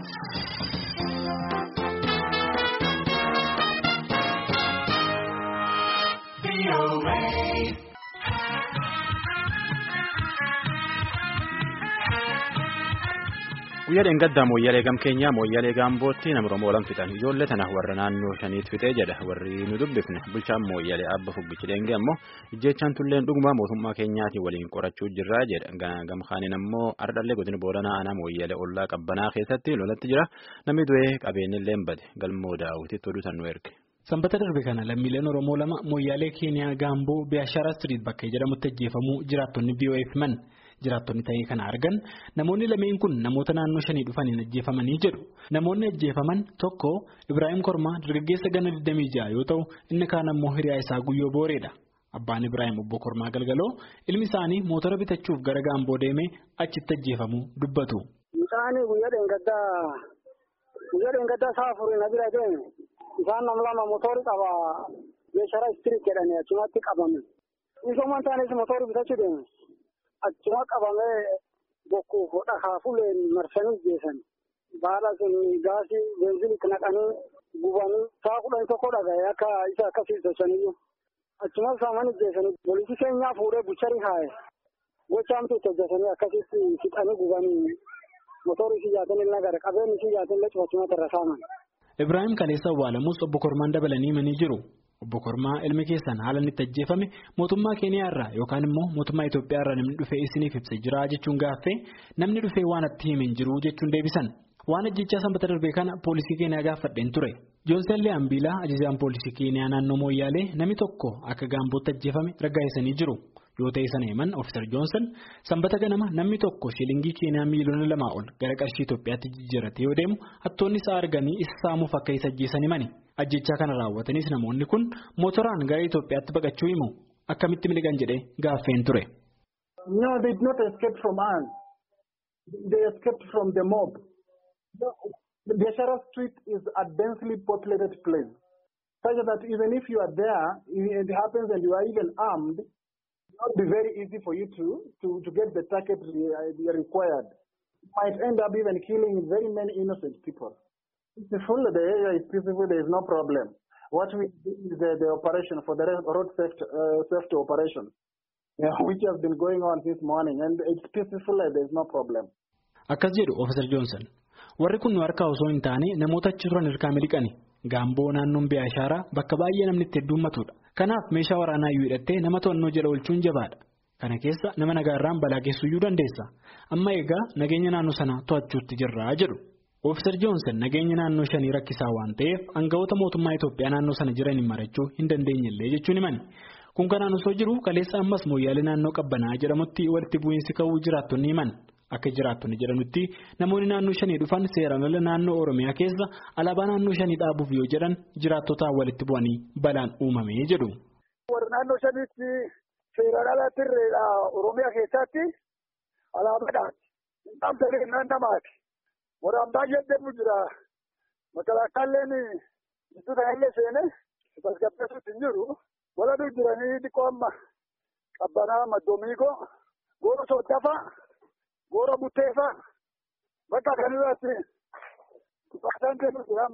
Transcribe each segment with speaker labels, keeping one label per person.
Speaker 1: Guyyaa gaddaa mooyyalee gam keenyaa mooyyalee gaambootti nama Oromoo olan fixan ijoollee tana warra naannoo shaniit fixee jedha warri nu dubbifne bulchaan mooyyalee abba fuggichi deengee ammoo ijjeechaan tulleen dhuguma mootummaa keenyaatiin waliin qorachuu jirraa jedha gamkaaniin ammoo ardhallee godina booranaa aanaa mooyyalee ollaa qabbanaa keessatti lolatti jira namni du'ee qabeenyillee bade galmoo daawwititti oduusan nu erge.
Speaker 2: Sanbata darbe kana lammiileen Oromoo lama mooyyaalee keeniyaa gaamboo Biyaashaara Street bakka jedhamutti ajjeefamuu jiraattonni BOF himan. Jiraattonni ta'ee kana argan namoonni lameen kun namoota naannoo shanii dhufaniin ajjeefamanii jedhu. Namoonni ajjeefaman tokko Ibrahim Kormaa dargaggeessa gana 26 yoo ta'u inni kaan ammoo hiriyaa isaa guyyoo booreedha. Abbaan Ibrahim obbo Kormaa galgaloo ilmi isaanii mootora bitachuuf gara gaamboo deemee achitti ajjeefamuu dubbatu.
Speaker 3: Isaanii guyyaa dheengaddaa sa'a afurii na bira deeme isaan nam lama mootorri qaba Beeshara Street jedhanii achumatti qabame. Misoomaan taanis mootorri bitachuu deeme. Achuma qabamee bokkuuf dhakaafuleen marsanii geessan. Baala sun gaasii beenziliitti naqanii gubanii sa'a kudhan tokko dhaga'e akka isa akkasii sochaniyyuu. Achuma saamanii geessanii poolisii keenyaa fuudhee bucharii haa'e. Gochaamtu itti hojjetanii akkasitti fixanii gubanii motorri siyyaatiin illee gara qabeenyi siyyaatiin illee cufachumatti irra saaman.
Speaker 2: Ibrahim Kaleessa Awwaalamus obbo Kormaan dabalanii himanii jiru. Obbo Kormaa ilmi keessan haala inni itti ajjeefame mootummaa Keeniyaa irraa yookaan immoo mootummaa Itoophiyaa irraa namni dhufee isiniif ibsa jira jechuun gaaffee namni dhufee waan itti hime hin jiru jechuun deebisan. Waan ajjechaa sanbata darbee kana poolisii Keeniyaa gaafadheen ture. Joonsen Lee'ambiilaa ajajaan poolisii Keeniyaa naannoo Mooyyaalee namni tokko akka gaambootti ajjeefame raggaa'isanii jiru. Yoo ta'e sana himan Ofiisar Joonsan sanbata ganama namni tokko shilingii Keeniyaa miiliyoona lamaa ol gara qarshii Itoophiyaatti jijjiirratee yoo deemu hattoonni isaa arganii isa saamuuf akka isa ajjeesan himani. Ajjechaa kana raawwatanis namoonni kun mootoraan gara Itoophiyaatti baqachuu himu akkamitti miliqan jedhee gaaffeen ture.
Speaker 3: No, they did not escape from us. They escaped from the mob. The Biashara Street is a densely populated place. Such that even if you are there, it happens and you are even armed, it will not be very easy for you to, to, to get the target required. You might end up even killing very many innocent people. Peaceful, the area is peaceful, there is no problem. What we do is the, the operation for the road safety, uh, safety operation, yeah, which has been going on this morning, and it's peaceful, there is no problem.
Speaker 2: Akkas jedhu Ofiisar Joonsan. Warri kun nu harkaa osoo hin taane namoota achi turan hirkaa miliqani. Gaamboo naannoon Biyaashaaraa bakka baay'ee namni itti heddummatudha. Kanaaf meeshaa waraanaa iyyuu hidhattee nama to'annoo jala oolchuun jabaadha. Kana keessa nama nagaarraan balaa geessuyyuu dandeessa. Amma egaa nageenya naannoo sanaa to'achuutti jirraa jedhu. Ofiisar Joonsan nageenya naannoo shanii rakkisaa waan ta'eef aangawoota mootummaa Itoophiyaa naannoo sana jiraniin marachuu hin dandeenyellee jechuun himani. Kun kanaan osoo jiru kaleessa ammas mooyyaalee naannoo qabbanaa jedhamutti walitti bu'iinsi ka'uu jiraattonni himan. Akka jiraattonni jedhanutti namoonni naannoo shanii dhufan seeraan ala naannoo Oromiyaa keessa alaabaa naannoo shanii dhaabuuf yoo jedhan jiraattotaan walitti bu'anii balaan uumamee jedhu.
Speaker 3: Warra naannoo shaniitti seeraan ala tirreedha Oromiyaa keessatti alaabaadhaati. Namtanii namaati. Waraan baay'een deemu jira. Makalaakaalleen gidduu kanallee seenee tasgabbeessuutti hin jiru. Waladuu jiranii dhiqoo amma qabbanaa maddomiigoo goora sooddafa goora butteefa bakka kanarratti baasaan deemu jira.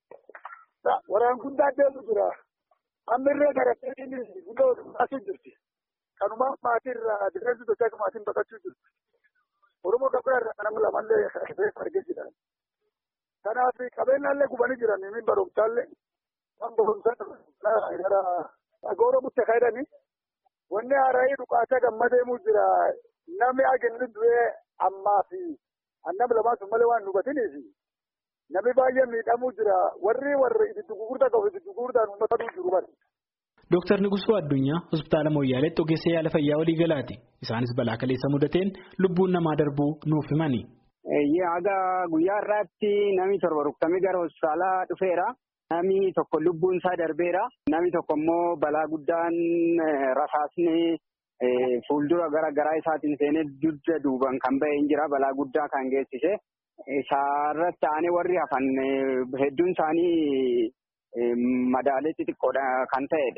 Speaker 3: Waraan guddaa deemu jira. Ammirree garattiin guddaa baasuu jirti. Kanumaan maatii irraa difeensi sochii maatiin baqachuu jirti. Oromoo gabaa irraa nama lamallee argee jira. Kanaaf qabeenyaallee gubanii jiran min barumsaallee waan barumsaa gara goora butte kaydanii wanni haaraayii dhukaasa gamma deemuu jira. Namni agenni du'ee ammaa fi annam lamaan sun malee waan nu hubatiniif namni baay'ee miidhamuu jira. Warri warri itti gurgurtaa qabu itti gurgurtaan uummata jiru bari.
Speaker 2: Dooktar Nigusuu Addunyaa hospitaala Mooyyaaleetti ogeessa yaala fayyaa walii galaati. Isaanis balaa kaleessa mudateen lubbuun namaa darbuu nuuf himani.
Speaker 4: Haga guyyaa irraatti namni torba rukutamee gara hospitaalaa dhufeera. Namni tokko lubbuun isaa darbeera. Namni tokko immoo balaa guddaan rasaasni fuuldura gara garaa isaatiin seenee dugda duuban kan bahee jira. Balaa guddaa kan geessise. Isaarratti aanee warri hafan hedduun isaanii madaalee xixiqqoodha kan ta'e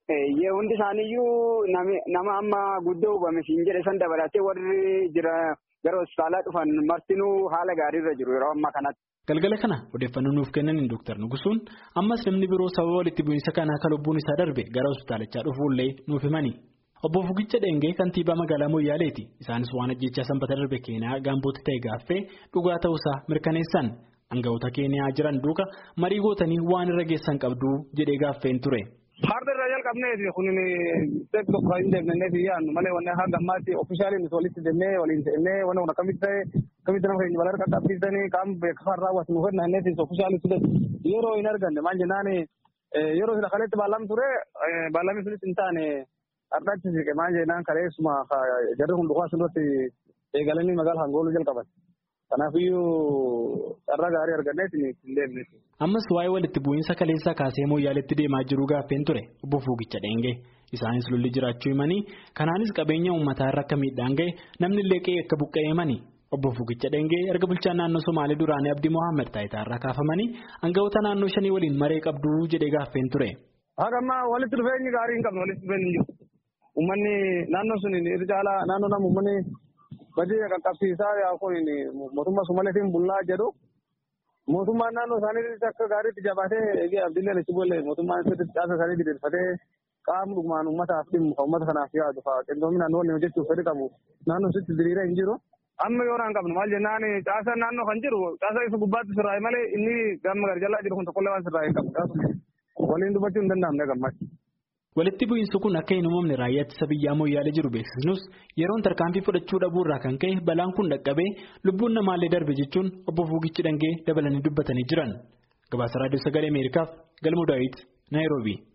Speaker 4: Yee hundi isaaniiyyuu nama amma guddoo hubame siin jedhe san dabalatee warri jira gara hospitaalaa dhufan martinuu haala gaariirra jiru yeroo ammaa kanatti.
Speaker 2: Galgala kana odeeffannoo nuuf kennaniin Dooktar Nugusuun ammas namni biroo sababa walitti bu'iinsa kanaa akka lubbuun isaa darbe gara hospitaalichaa dhufuullee nuuf himani. Obbo Fugicha Dheengee kantiibaa magaalaa Moyyaaleeti. Isaanis waan ajjechaa sanbata darbe keenyaa gaambootti ta'e gaaffee dhugaa ta'uusaa mirkaneessan. Aangawoota keeniyaa jiran duuka marii gootanii waan irra geessan qabdu jedhee gaaffeen ture.
Speaker 5: Harda irraa jalqabneeti kun tokko kan hin deemnee fi yaadnu malee wanne hanga ammaatti ofishaaliin walitti deemnee waliin ta'ennee wanne kun akkamitti ta'e akkamitti nama keenya balaa qaqqabsiisanii qaama beeksifaan raawwatu nu kenna innis ofishaalitti yeroo hin arganne maal jennaan yeroo sila kaleetti baallamu ture baallamni sunis hin taane har'aatti siqe maal jennaan kaleessuma jarri hundumaa asirratti eegalanii magaalaa hangooluu jalqaban. Kanaafiyyuu carraa gaarii arganneeti hin deemne.
Speaker 2: Ammas waa'ee walitti bu'iinsa kaleessaa kaasee mooyyaaletti deemaa jiru gaaffeen ture obbo Fuugicha Dheengee. Isaanis lolli jiraachuu himanii kanaanis qabeenya uummataa irra akka miidhaan ga'e namni illee qe'ee akka buqqa'e himani. Obbo Fuugicha Dheengee erga bulchaan naannoo Somaalee duraanii Abdii Mohaammed taayitaa irraa kaafamanii aangawoota naannoo shanii waliin maree qabdu jedhee gaaffeen ture.
Speaker 5: Haga ammaa walitti dhufeenyi gaarii hin qabne walitti dhufeenyi hin jiru. Uummanni naannoo sun irra caalaa naannoo nama uummanni badii qaqqabsiisaa yaa kun mootummaa Somaaleetiin bullaa jedhu mootummaan naannoo isaanii akka gaariitti jabaatee abdiillee achi boolle mootummaan caasa isaanii diriirfatee qaama dhugumaan uummataaf dhimmu kan uummata kanaaf yaadu fa'a qindoominaan waliin hojjechuuf fedhi qabu naannoo sitti diriiree hin jiru. Amma yoo naan qabnu maal jennaan caasa naannoo kan jiru caasa isa gubbaatti sirraa'e malee inni gama gara jalaa jiru kun tokkollee waan sirraa'e qabu. Waliin dubbachuu hin danda'amne gammachuu.
Speaker 2: Walitti bu'iinsi kun akka hin uumamne raayyaa ittisa biyyaa mooyyaalee jiru beeksisnus yeroon tarkaanfii fudhachuu dhabuurraa kan ka'e balaan kun dhaqqabee lubbuun namaallee darbe jechuun obbo Fuugichi Dhangee dabalanii dubbatanii jiran. Gabaasa Raadiyoo Sagalee Ameerikaaf Galmuu Daawit Naayiroobii.